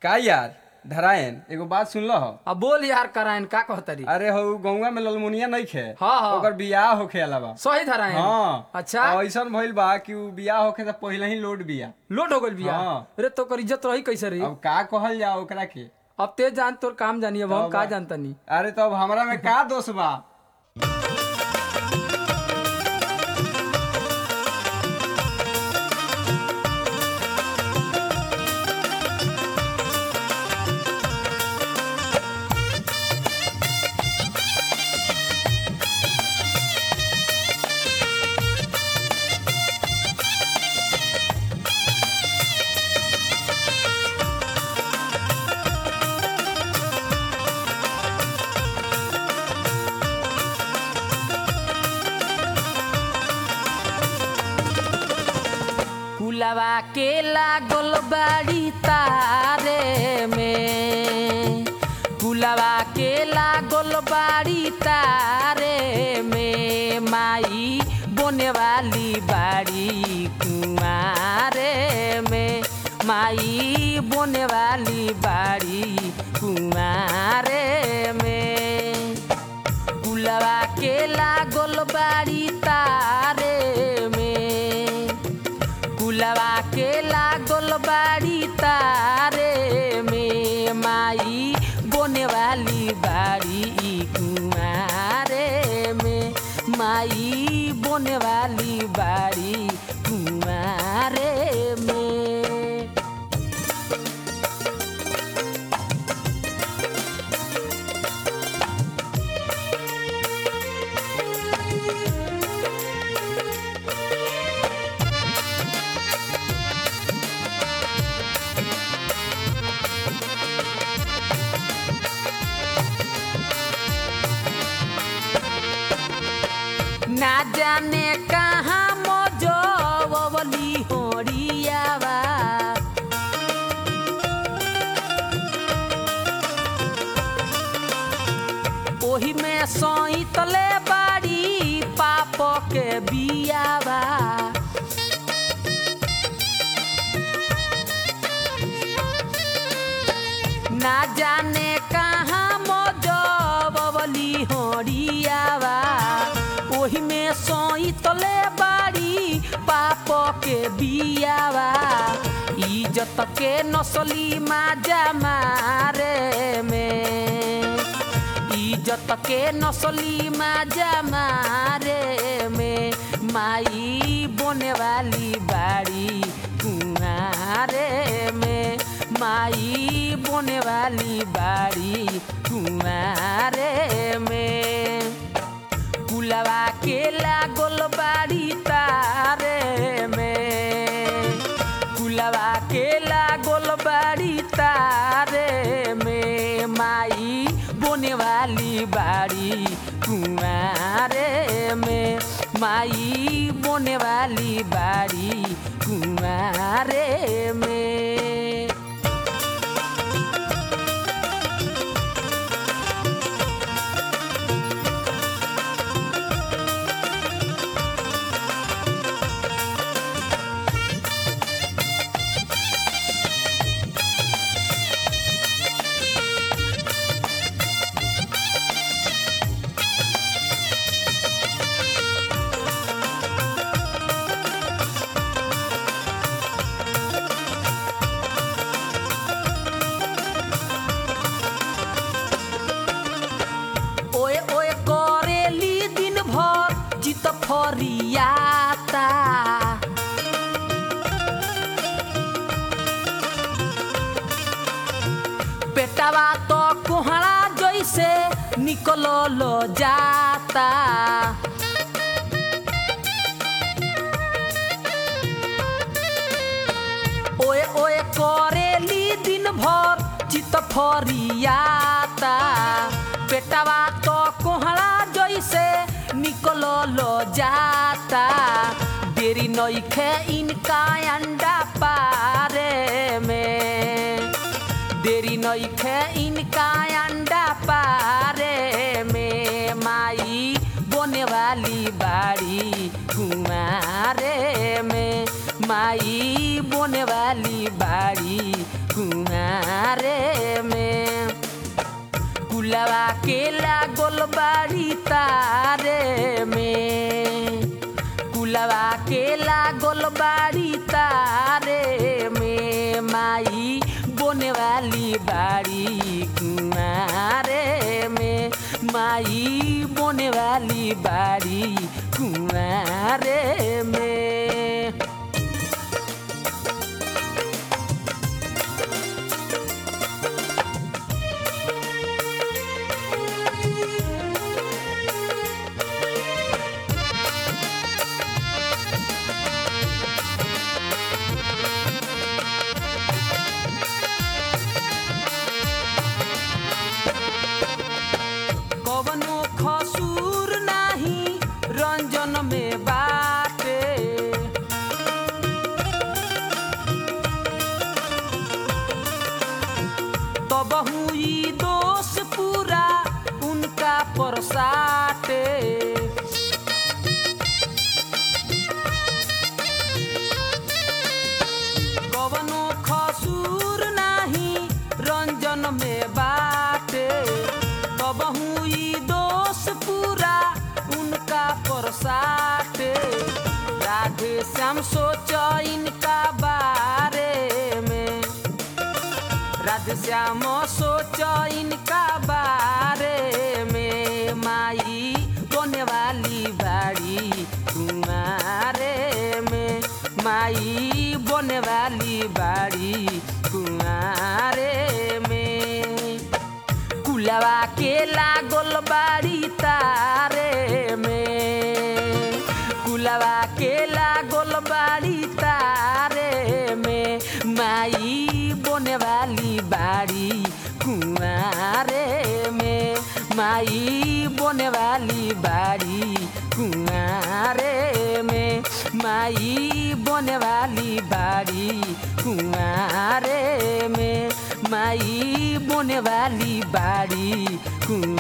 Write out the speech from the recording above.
का यार धरायन एगो बात सुन लो अब बोल यार करायन का कहतरी अरे हो गौवा में ललमुनिया नहीं खे हाँ, हाँ। ओकर बियाह होखे अलावा सही धरायन हाँ अच्छा और ऐसन भइल बा कि उ बियाह होखे त पहिले ही लोड बिया लोट हो गइल बिया हाँ। अरे तो कर इज्जत रही कैसे रही अब का कहल जा ओकरा के अब ते जान तोर काम जानी अब हम तब का बा। जानता नहीं अरे तो अब हमरा में का दोष बा फुलवा के लागल बाड़ी तारे में फुलवा के लागल बाड़ी तारे में माई बोने वाली बाड़ी कुमारे में माई बोने वाली बाड़ी कुमारे में फुलवा के लागल बाड़ी तारे में फुलवा के लागल बाड़ी तारे में माई बोने वाली बाड़ी कुमारे में माई बोने वाली बाड़ी कुमारे में ना जाने कहाँ मोजवली होरियावा ओही में सईतले बाड़ी पाप के बियावा ना जाने कहाँ मोजवली होरियावा ओही में सईतले बाड़ी पाप के बियावा इज्जत के नसली माजा मारे में इज्जत के नसली माजा मारे में माई बोने वाली बाड़ी कुमारे में माई बोने वाली बाड़ी कुमारे में कुलवा के लागल बाड़ी तारे में कुलवा के लागल बाड़ी तारे में माई बोने वाली बाड़ी कुमारे में माई बोने वाली बाड़ी कुमारे में ओए ओए करेली दिन भर चित फरियाता पेटवा तो कोहड़ा जैसे निकल लो जाता ओए ओए करेली दिन भर चित फरियाता पेटवा तो कोहड़ा जैसे निकल लो जाता देरी नइखे इनका अंडा पारे में देरी नइखे इनका अंडा पारे में माई बोने वाली बाड़ी कुमारे में माई बोने वाली बाड़ी कुमारे के लागल बाड़ी तारे में कुलवा के लागल बाड़ी तारे में माई बोने वाली बाड़ी कुआरे में माई बोने वाली बाड़ी कुआरे में कवनो खसूर नाही रंजन में बाटे तब हुई दोष पूरा उनका परसाटे कवनो खसूर नाही रंजन में बाटे तब हुई दोष पूरा उनका परसाटे राधे श्याम सोच इनका बारे में राधे श्याम सोच इनका बारे में माई बोने वाली बाड़ी कुमारे में माई बोने वाली बाड़ी कुआरे में कुलवा के लागल बाड़ी तारे में कुलवा के लागल बाड़ी तारे में माई बोने वाली बाड़ी कुआरे में माई बोने वाली बाड़ी कुआरे में माई बोने वाली बाड़ी कुआरे में माई बोने वाली बाड़ी कुआरे